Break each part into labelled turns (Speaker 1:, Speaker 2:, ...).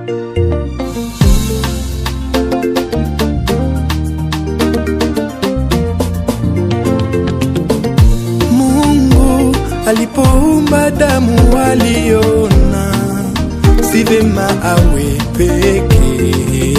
Speaker 1: Mungu alipoumba damu waliona si vema awe peke,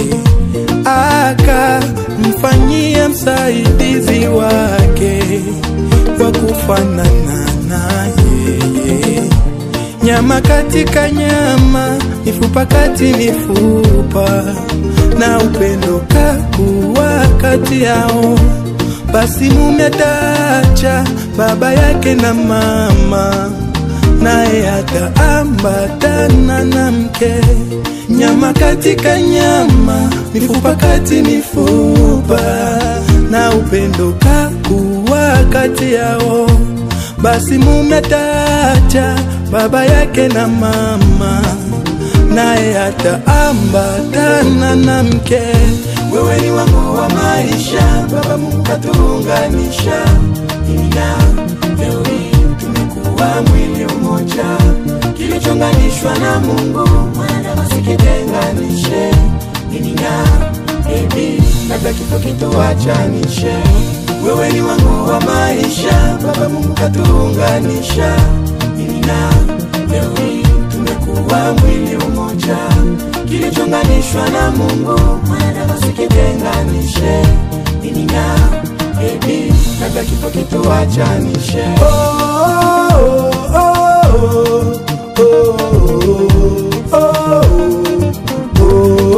Speaker 1: akamfanyia msaidizi wake wa kufanana na yeye, nyama katika nyama, mifupa kati mifupa, na upendo kakuwa kati yao. Basi mume ataacha baba yake na mama, naye ataambatana na mke. Nyama katika nyama, mifupa kati mifupa, na upendo kakuwa kati yao. Basi mume ataacha baba yake na mama, naye ataambatana na mke. Wewe ni wangu wa maisha, Baba Mungu katuunganisha, mimi na leo hii tumekuwa mwili mmoja, kilichonganishwa na Mungu mwana wasikitenganishe, mimi na baby, labda kifo kituachanishe. Wewe ni wangu wa maisha, Baba Mungu katuunganisha, mimi na leo hii tumekuwa mwili mmoja, kilichonganishwa na Mungu mwana wasikitenganishe, mimi na baby, labda kifo kituachanishe. Oh, oh, oh, oh, oh,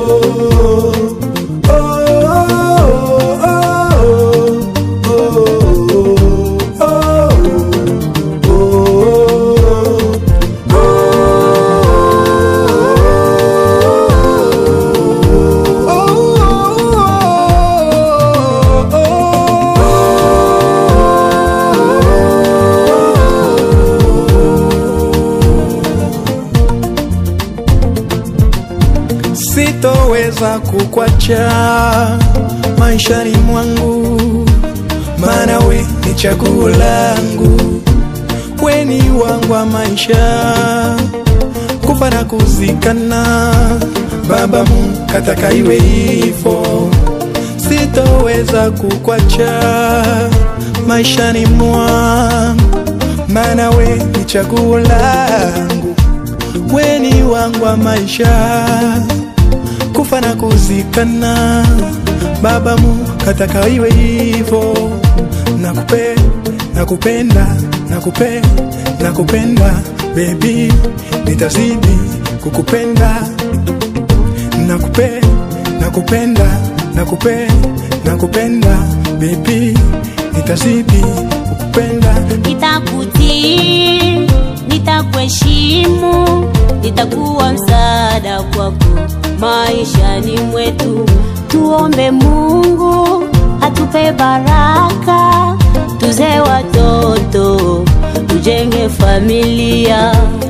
Speaker 1: oh, Sitoweza kukwacha maishani mwangu, maana we ni chaguo langu, we ni wangu wa maisha, kufa na kuzikana. Baba Mungu kataka iwe hivyo, sitoweza kukwacha maishani mwangu, maana we ni chaguo langu, we ni wangu wa maisha kufa na kuzikana. Baba Mungu kataka iwe hivyo, nakupe nakupenda nakupe nakupenda baby, nitazidi kukupenda nakupe nakupenda nakupe nakupenda baby, nitazidi kukupenda
Speaker 2: nitakutii, nitakuheshimu, nitakuwa msaada kwako maishani mwetu. Tuombe Mungu atupe baraka, tuze watoto, tujenge familia.